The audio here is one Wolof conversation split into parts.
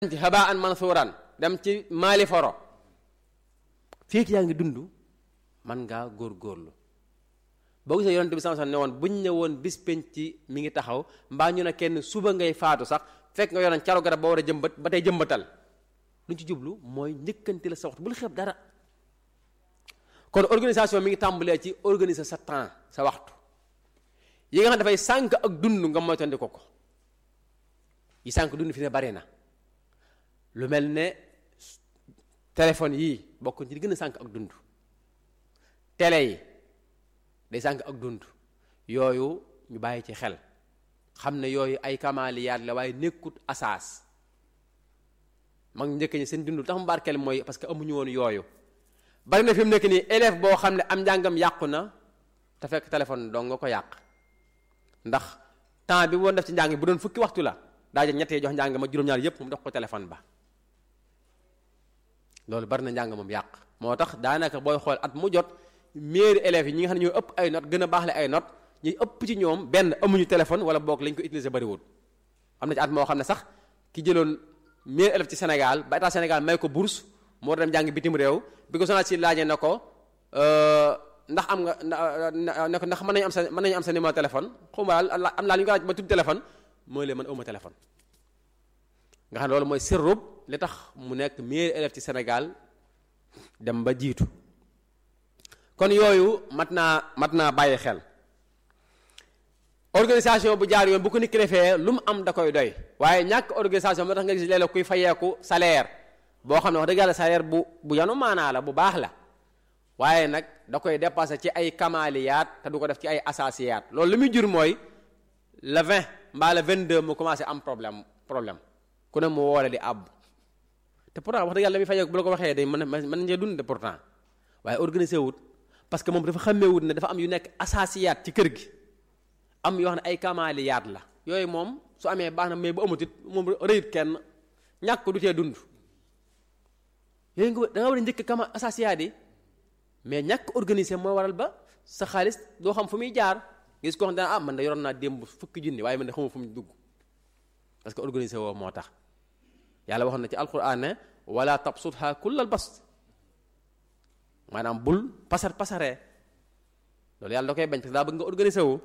ci habaan mansuuran dem ci maali foro fii yaa ngi dund man ngaa góorgóorlu boo gisee yonent bi sama ne woon buñ ne woon bis penc ci mi ngi taxaw mbaa ñu ne kenn suba ngay faatu sax fekk nga yoroon caru garab ba war a jëmbat ba tey jëmbatal lu ñu ci jublu mooy njëkkanti la sa waxtu bul xeeb dara kon organisation mi ngi tàmbalee ci organiser sa temps sa waxtu yi nga xam dafay sànq ak dund nga moytandi ko ko yi sànq dund fi ne bari na lu mel ne téléphone yii bokk ci di gën a sànq ak dund télé yi day sànq ak dund yooyu ñu bàyyi ci xel xam ne yooyu ay kamaaliyaat la waaye nekkut asaas mag njëkk ñi seen dund tax mu barkeel mooy parce que amuñu woon yooyu bari na fi mu nekk nii élève boo xam ne am njàngam yàqu na te fekk téléphone dong nga ko yàq ndax temps bi woon def ci njàng bu doon fukki waxtu la daa jël ñettee jox njàng ma juróom-ñaar yépp mu dox ko téléphone ba loolu bari na njàng moom yàq moo tax daanaka booy xool at mu jot meilleurs élèves yi ñi nga xam ne ñoo ëpp ay notes gën a baaxle ay notes ñuy ëpp ci ñoom benn amuñu téléphone wala boog lañ ko utiliser bariwul am na ci at moo xam ne sax ki jëloon meilleurs élèves ci Sénégal ba état Sénégal may ko bourse moo dem jàng bitim réew bi ko sonal si laajee na ko ndax am nga ne ko ndax mën nañu am sa mën nañu am sa numéro téléphone xaw ma daal am naa lu ñu ko laaj ba tudd téléphone mooy leen man awma téléphone nga xam ne loolu mooy sirrub li tax mu nekk meilleur élève ci Sénégal dem ba jiitu kon yooyu mat naa mat naa bàyyi xel organisation bu jaar yoon bu ko nit ki defee lu mu am da koy doy waaye ñàkk organisation moo tax nga gis léeg-léeg kuy fayeeku salaire boo xam ne wax dëgg yàlla salaire bu bu yanu maanaa la bu baax la waaye nag da koy dépassé ci ay kamaaliyaat te du ko def ci ay asaasiyaat loolu li muy jur mooy le 20 mbaa le 22 mu commencé am problème problème ku ne mu woole di àbb te pourtant wax dëgg yàlla mi fay bu la ko waxee day mën mën nañu dund de pourtant waaye organisé wut parce que moom dafa xàmmee wut ne dafa am yu nekk asaasiyaat ci kër gi am yoo xam ne ay kamaaliyaat la yooyu moom su amee baax na mais bu amut it moom rëyut kenn ñàkk du tee dund yooyu nga da nga war a njëkk kama asaasiyaat yi mais ñàkk organisé moo waral ba sa xaalis doo xam fu muy jaar gis ko xam ne ah man da yoroon naa démb fukki junni waaye man de xamuma fu mu dugg parce que organisé woo moo tax yàlla waxoon na ci alquran ne wala tabsutha kullal bast maanaam bul pasar pasaree loolu yàlla da koy bañ parce que daa bëgg nga organisé wu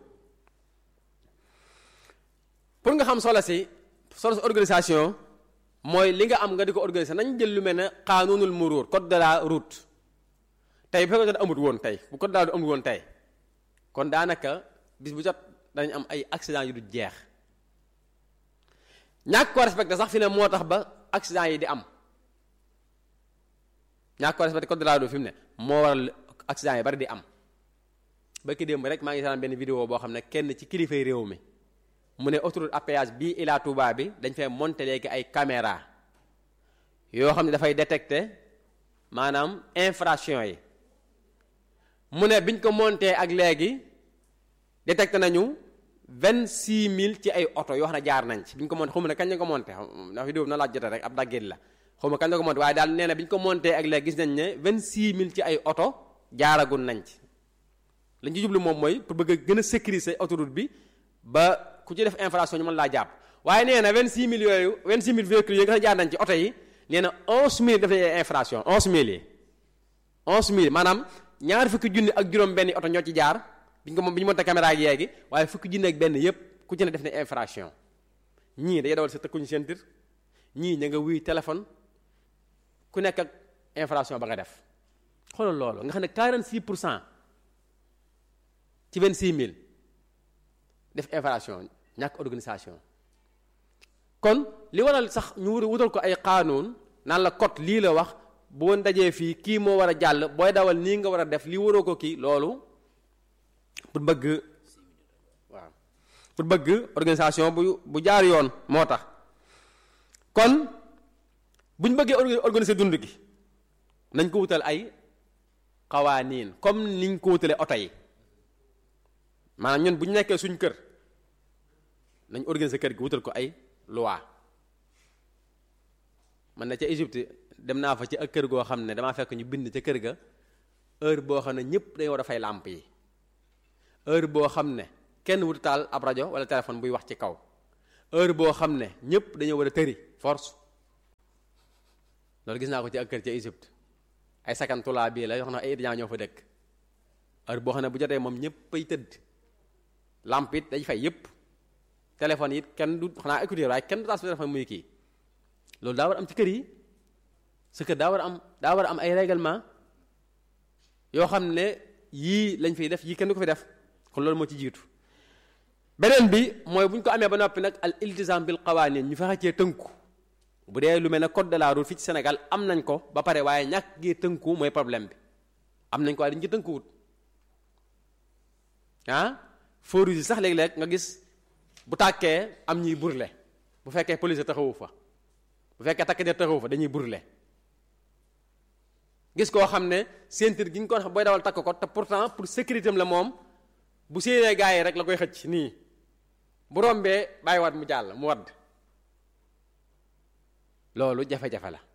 pour nga xam solo si solo si organisation mooy li nga am nga di ko organisé nañ jël lu mel ne xaanunul muruur code de la route tey bu fekkoon amut woon tey bu code de la route amut woon tey kon daanaka bis bu jot dañ am ay accident yu du jeex ñàkk ko respecté sax fi ne moo tax ba accident yi di am ñàkk ko respecté code de la route fi mu ne moo waral accident yi bari di am ba ki démb rek maa ngi seetaan benn vidéo boo xam ne kenn ci kilifay réew mi mu ne autoroute à péage bii Ila Touba bi dañ fay monté léegi ay caméra yoo xam ne dafay détecté maanaam infraction yi mu ne biñ ko monté ak léegi détecté nañu vingt six mille ci ay oto yoo xam ne jaar nañ ci bi ñu ko monté xaw ma ne kañ la ko monté ndax vidéo bi na laaj jote rek ab daggéet la xaw ma kañ la ko monté waaye daal nee na bi ñu ko monté ak léegi gis nañ ne vingt six mille ci ay oto jaaragul nañ ci lañ ci jublu moom mooy pour bëgg a gën a sécuriser autoroute bi ba ku ci def infraction ñu mën laa jàpp waaye nee na vingt six mille yooyu vingt six mille véhicules yi nga xam ne jaar nañ ci oto yi nee na onze mille def nañ ay infraction onze mille yi onze mille maanaam ñaar fukki junni ak juróom benn oto ñoo ci jaar bi ñu ko bi ñu monté caméra yi yeegi waaye fukki junni ak benn yépp ku ci ne def na infraction ñii day dawal sa tëkkuñu seen tir ñii ña nga wuy téléphone ku nekk ak infraction ba nga def xoolal loolu nga xam ne 46 pour cent ci 26 000 def infraction ñàkk organisation kon li waral sax ñu wutal ko ay qaanuun naan la code lii la wax boo dajee fii kii moo war a jàll booy dawal nii nga war a def lii waroo ko kii loolu pour bëgg waaw pour bëgg organisation bu bu jaar yoon moo tax kon bu ñu bëggee organiser dund gi nañ ko wutal ay xawaaniin comme niñ ko wutalee oto yi maanaam ñun bu ñu nekkee suñ kër nañ organiser kër gi wutal ko ay loi man na ca Égypte dem naa fa ci ak kër goo xam ne damaa fekk ñu bind ca kër ga heure boo xam ne ñëpp dañu war a fay làmp yi heure boo xam ne kenn wutu taal ab rajo wala téléphone buy wax ci kaw heure boo xam ne ñëpp dañoo war a tëri force loolu gis naa ko ci ak kër ca Égypte ay sakantulaa bii la yoo xam ne ay étudiants ñoo fa dëkk heure boo xam ne bu jotee moom ñëpp ay tëdd lamp it dañ fay yëpp téléphone it kenn du xanaa écouteur waaye kenn du taas téléphone muy kii loolu daa war am ci kër yi sa kër daa war am daa war a am ay règlement yoo xam ne yii lañ fiy def yii kenn du ko fi def kon loolu moo ci jiitu beneen bi mooy bu ñu ko amee ba noppi nag al iltizam bil qawanin ñu fexe cee tënku bu dee lu mel ne code de la route fii ci Sénégal am nañ ko ba pare waaye ñàkk gee tënku mooy problème bi am nañ ko waaye dañu ci tënkuwut ah feu rouge yi sax léeg-léeg nga gis bu tàkkee am ñuy burle bu fekkee police taxawu fa bu fekkee takk der taxawu fa dañuy burle gis koo xam ne ceinture gi ñu ko wax booy dawal takk ko te pourtant pour sécurité am la moom bu séenee gaa yi rek la koy xëcc nii bu rombee bàyyiwaat mu jàll mu wadd loolu jafe-jafe la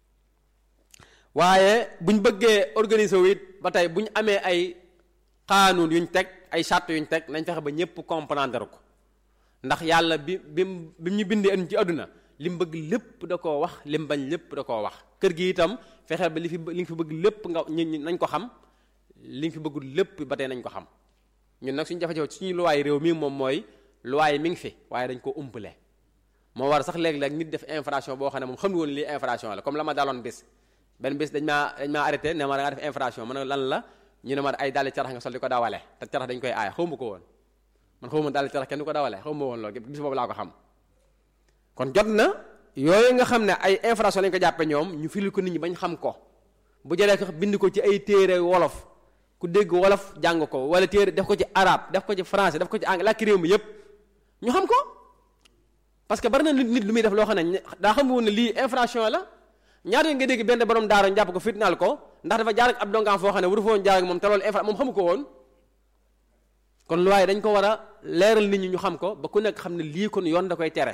waaye buñ bëggee organiser wu it ba tey bu ñu amee ay xaanuun yuñ teg ay charte yuñ teg nañ fexe ba ñëpp comprendre ko ndax yàlla bi bi bi ñu bindee ci àdduna li mu bëgg lépp da koo wax li mu bañ lépp da koo wax kër gi itam fexe ba li fi li nga fi bëgg lépp nga ñu nañ ko xam li nga fi bëggul lépp ba tey nañ ko xam ñun nag suñu jafe-jafe suñu luwaay réew mi moom mooy luwaay mi ngi fi waaye dañ ko umpale moo war sax léeg-léeg nit def infraction boo xam ne moom xamul woon lii infraction la comme la ma daloon bis benn bis dañ maa dañ maa arrêté ne ma da nga def infraction ma ne lan la ñu ne ma ay dàlli carax nga sol di ko dawale te carax dañ koy aay xaw ma ko woon man xaw ma dàlli carax kenn du ko dawale xaw ma woon loolu bis boobu laa ko xam kon jot na yooyu nga xam ne ay infraction lañ ko jàppe ñoom ñu firil ko nit ñi bañ xam ko bu jëlee ko bind ko ci ay téere wolof ku dégg wolof jàng ko wala téere def ko ci arabe def ko ci français def ko ci anglais làkki réew mi yépp ñu xam ko parce que bari na nit lu muy def loo xam ne daa xam woon ne lii infraction la ñaata nga dégg benn borom daara jàpp ko fitnaal ko ndax dafa jaar ak ab dongaan foo xam ne waru fa woon jaar ak moom te loolu infra moom xamu ko woon kon lu waaye dañ ko war a leeral nit ñi ñu xam ko ba ku nekk xam ne lii kon yoon da koy tere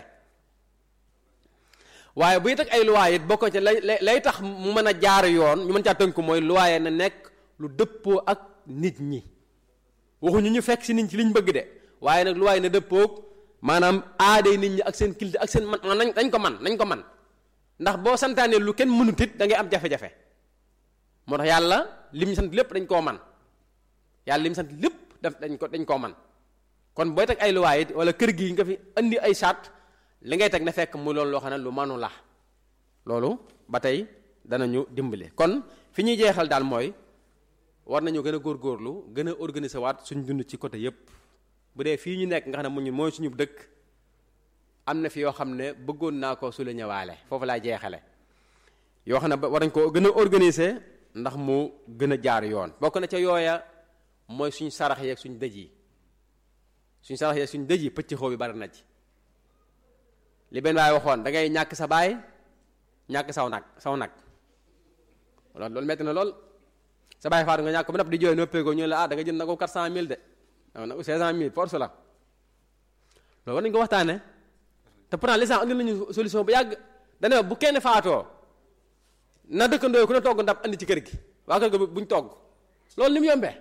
waaye buy teg ay luwaay it bokko ci lay lay tax mu mën a jaar yoon ñu mën caa tënku mooy luwaaye na nekk lu dëppoo ak nit ñi waxuñu ñu fekk si nit ci liñ bëgg de waaye nag luwaay na dëppoog maanaam aaday nit ñi ak seen kilite ak seen man nañ nañ ko man nañ ko man ndax boo santaanee lu kenn mënut it da ngay am jafe-jafe moo tax yàlla lim ñu sant lépp dañ koo man yàlla lim sant lépp daf dañ ko dañ koo man kon booy teg ay luwaay it wala kër gi nga fi andi ay charte li ngay teg na fekk mu loolu loo xam ne lu manu la loolu ba tey danañu dimbali kon fi ñuy jeexal daal mooy war nañu gën a góorgóorlu gën a organiser waat suñu dund ci côté yépp bu dee fii ñu nekk nga xam ne mu ñu mooy suñu dëkk am na fi yoo xam ne bëggoon naa ko su la ñëwaale foofu laay jeexale yoo xam ne war nañ ko gën a organiser ndax mu gën a jaar yoon bokk na ca yooya mooy suñ sarax yeeg suñ dëj yi suñ sarax yeeg suñ dëj yi pëcc xoo bi bari na ci li benn waay waxoon da ngay ñàkk sa baay ñàkk saw nag saw nag loolu loolu metti na lool sa baay faatu nga ñàkk ba nopp di jooy noppee ko ñu la ah da nga jënd na ko 400000 de waaw nag 500000 force la loolu war nañu ko waxtaane te pourtant lislam andi nañu solution bu yàgg dane bu kenn faatoo na dëkkandoo ku ne togg ndab andi ci kër gi waa kër ga buñ togg loolu ni mu yombee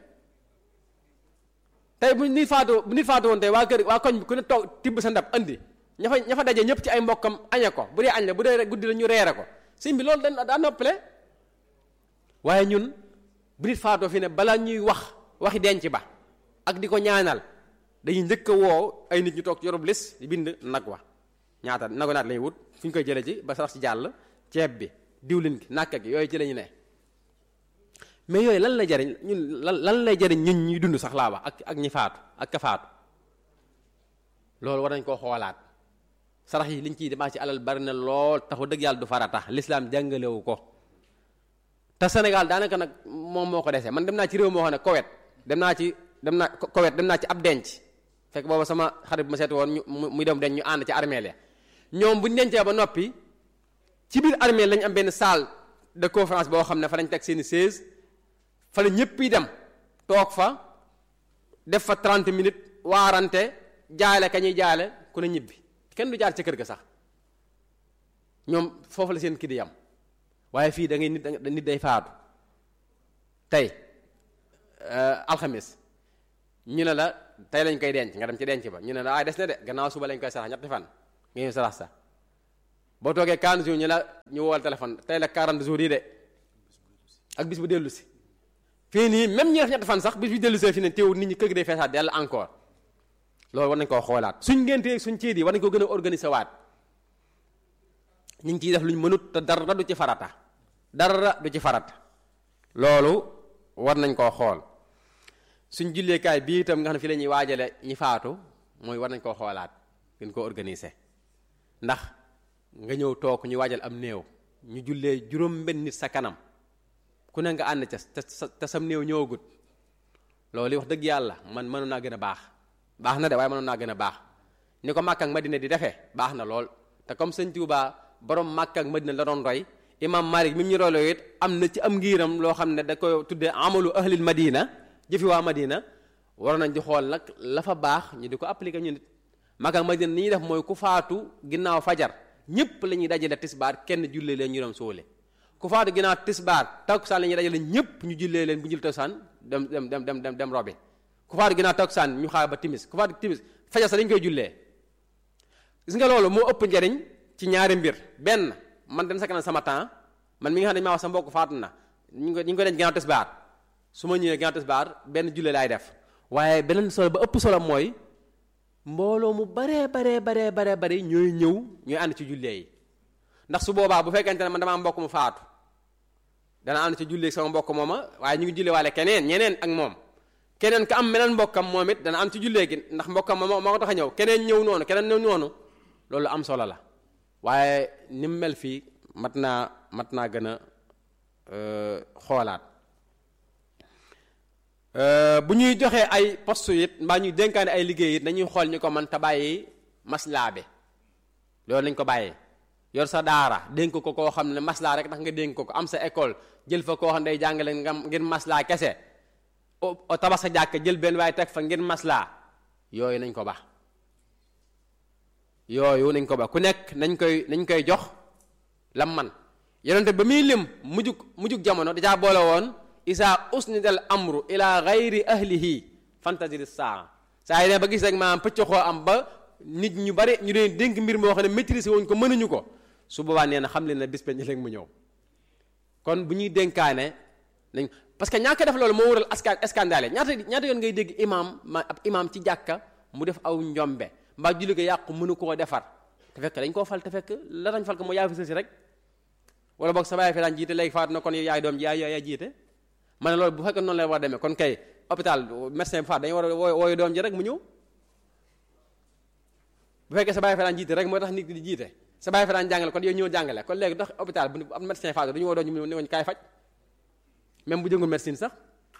tey bu nit faatoo bu nit faatoo woon tey waa kër waa koñ bi ku ne togg tibb sa ndab andi ña fa ña fa daje ñëpp ci ay mbokkam añe ko bu dee añ la bu dee guddi la ñu reere ko sëñ bi loolu dañ daa noppale waaye ñun bu nit faatoo fi ne balaa ñuy wax waxi denc ba ak di ko ñaanal dañuy njëkk a woo ay nit ñu toog ci yorub lis di bind nag wa ñaata nagu naat lañuy wut fu ñu koy jële ci ba sax ci jàll ceeb bi diwlin gi nàkk gi yooyu ci lañu ne mais yooyu lan lay jariñ ñun lan lan lay jariñ ñun ñuy dund sax laa wax ak ak ñi faatu ak ka faatu loolu war nañ koo xoolaat sarax yi liñ ciy demaa ci alal bari na lool taxu dëgg yàlla du farata lislaam jàngalewu ko te Sénégal daanaka nag moom moo ko desee man dem naa ci réew moo xam ne Koweït dem naa ci dem naa Koweït dem naa ci ab denc fekk booba sama xarit bu ma seeti woon ñu muy dem den ñu ànd ci armée la ñoom bu ñu dencee ba noppi ci biir armée lañ am benn salle de conférence boo xam ne fa lañ teg seeni chaise fa la ñëpp yi dem toog fa def fa 30 minutes waarante jaale ka ñuy jaale ku ne ñibbi kenn du jaar ci kër ga sax ñoom foofu la seen kii di yam waaye fii da ngay nit nit day faatu tey alxamis ñu ne la tey lañ koy denc nga dem ci denc ba ñu ne la ay des na de gannaaw suba lañ koy sarax ñetti fan nga ñëw sarax sa boo toogee 40 jours ñu la ñu woowal téléphone tey la 40 jours yi de ak bis bu dellu si fii nii même ñi def ñetti fan sax bis bu dellu see fii ne teewul nit ñi kër gi day feesaat dell encore loolu war nañ koo xoolaat suñ ngéntee suñ ciit yi war nañ ko gën a organiser waat ñu ngi ciy def luñ mënut te dara du ci farata dara du ci farata loolu war nañ koo xool suñ julleekaay bii itam nga xam ne fi la ñuy waajale ñi faatu mooy war nañ koo xoolaat gën koo organiser ndax nga ñëw toog ñu waajal am néew ñu jullee juróom benn nit sa kanam ku ne nga ànd ca te te sam néew ñëwagut loolu wax dëgg yàlla man mënoon naa gën a baax baax na de waaye mënoon naa gën a baax ni ko Makka ak Madina di defee baax na lool te comme sëñ Tuuba borom Makka ak Madina la doon roy imam Malik mi mu ñu royloo it am na ci am ngiiram loo xam ne da koy tuddee amalu ahlil Madina jëfi waa Madina war nañ di xool nag la fa baax ñu di ko appliquer ñu nit Makka ak Madina ni ñuy def mooy ku faatu ginnaaw fajar ñëpp la ñuy dajale tisbaar kenn jullee leen ñu dem suule ku faatu ginnaaw tisbaar takkusaan la ñuy dajale ñëpp ñu jullee leen bu jul takkusaan dem dem dem dem dem dem robi ku faatu ginnaaw takkusaan ñu xaar ba timis ku faatu timis fajar sa dañ koy jullee gis nga loolu moo ëpp njariñ ci ñaari mbir benn man dem sakkanal sama temps man mi nga xam ne dañu maa wax sa mbokk faatu na ñu ngi ko ñu ngi ko denc ginnaaw tisbaar su ma ñëwee ginnaaw tisbaar benn jullee laay def waaye beneen solo ba ëpp solo mooy mbooloo mu baree baree baree baree bari ñooy ñëw ñooy ànd ci jullee yi ndax su boobaa bu fekkente ne man damaa mbokk mu faatu dana ànd ci jullee sama mbokk mooma waaye ñu ngi jullee waale keneen ñeneen ak moom keneen ka am meneen mbokkam moom it dana am ci jullee gi ndax mbokkam moo moo ko tax a ñëw keneen ñëw noonu keneen ñëw noonu loolu am solo la waaye ni mu mel fii mat naa mat naa gën a xoolaat bu ñuy joxee ay poste it mbaa ñuy dénkaane ay liggéey it nañuy xool ñu ko man te bàyyi maslaa bi loolu nañ ko bàyyi yor sa daara dénk ko koo xam ne maslaa rek tax nga dénk ko ko am sa école jël fa koo xam ne day jàngale nga ngir maslaa kese o tabax sa jàkk jël benn waaye teg fa ngir maslaa yooyu nañ ko ba yooyu nañ ko ba ku nekk nañ koy nañ koy jox lam man yonente ba muy lim mujug mujug jamono dajaa boole woon isa usnidal amru ila gayri ahlihi fantasiri saa saa yi ne ba gis rek maanaam pëcc xoo am ba nit ñu bari ñu leen dénk mbir moo xam ne maîtriser wuñ ko mënuñu ko su boobaa nee na xam leen ne bis penc léegi mu ñëw kon bu ñuy dénkaane nañ parce que ñàkk def loolu moo waral askan scandale ñaata ñaata yoon ngay dégg imam ma ab imam ci jàkka mu def aw njombe mbaa julli ko yàqu mënu koo defar te fekk dañ koo fal te fekk la dañ fal ko moo yaa fi sësi rek wala boog sa baay fi daan jiite léegi faatu na kon yaay doom ji yaay yaay jiite ma ne loolu bu fekkee noonu la war a demee kon kay hôpital médecin bu faatu dañu war a woo wooyu doom ji rek mu ñëw bu fekkee sa baay fi daan jiite rek moo tax nit di jiite sa baay fi daan jàngale kon yow ñëw jàngale kon léegi dox hôpital bu am médecin faatu dañu woo doom ji mu ne kaay faj même bu jëngul médecine sax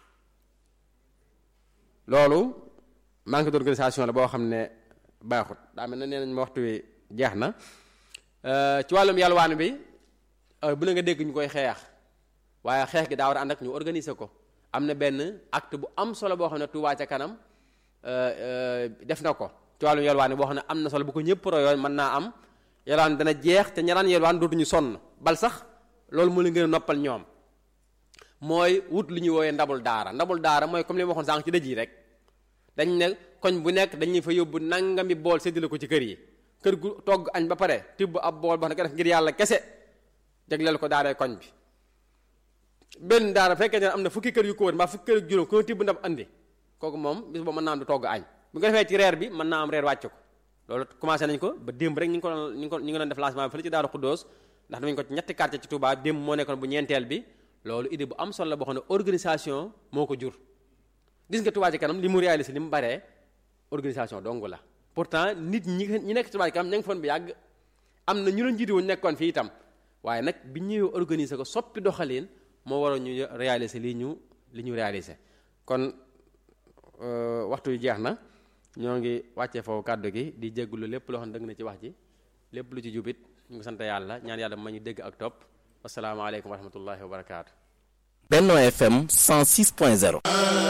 loolu manque d'organisation la boo xam ne baaxut daa mel ne nee nañ ma waxtu wi jeex na ci wàllum yalwaan bi bu la nga dégg ñu koy xeex waaye xeex gi daa war a ànd ak ñu organiser ko am na benn acte bu am solo boo xam ne Touba ca kanam def na ko ci wàllum yalwaan boo xam ne am na solo bu ko ñëpp royoon mën naa am yalwaan dana jeex te ñaraan yalwaan dootuñu sonn bal sax loolu moo leen gën a noppal ñoom mooy wut lu ñuy wooyee ndabul daara ndabul daara mooy comme li ma waxoon sànq ci dëj yi rek dañ ne koñ bu nekk dañuy fa yóbbu nangami bool séddale ko ci kër yi kër gu togg añ ba pare tibb ab bool boo xam ne nga def ngir yàlla kese jagleel ko daaree koñ bi benn daara fekkee ne am na fukki kër yu ko wër mbaa fukki kër yu juróom ko tibb ndab andi kooku moom bis boobu mën naa am du togg añ bu nga defee ci reer bi mën naa am reer wàcc ko loolu commencé nañ ko ba démb rek ñu ngi ko doon ñu ngi ko ñu ngi doon def lancement bi fële ci Daaru Xuddoos ndax damañ ko ci ñetti quartier ci Touba démb moo nekkoon bu ñeenteel bi loolu idée bu am solo la boo xam ne organisation moo ko jur gis nga Touba ci kanam li mu réalisé li mu baree organisation dong la pourtant nit ñi ñi nekk Touba ci kanam ña ngi foon bi yàgg am na ñu leen jiitu woon nekkoon fii itam waaye nag bi ñëwee organiser ko soppi doxalin moo waroon ñu réaliser lii ñu li ñu réaliser kon waxtu yu jeex na ñoo ngi wàccee foofu kàddu gi di jéggulu lépp loo xam ne dëgg na ci wax ji lépp lu ci jubit ñu ngi sant yàlla ñaan yàlla ma ñu dégg ak topp wasalaamaaleykum wa rahmatullahi wa barakaatu. Benno FM 106.0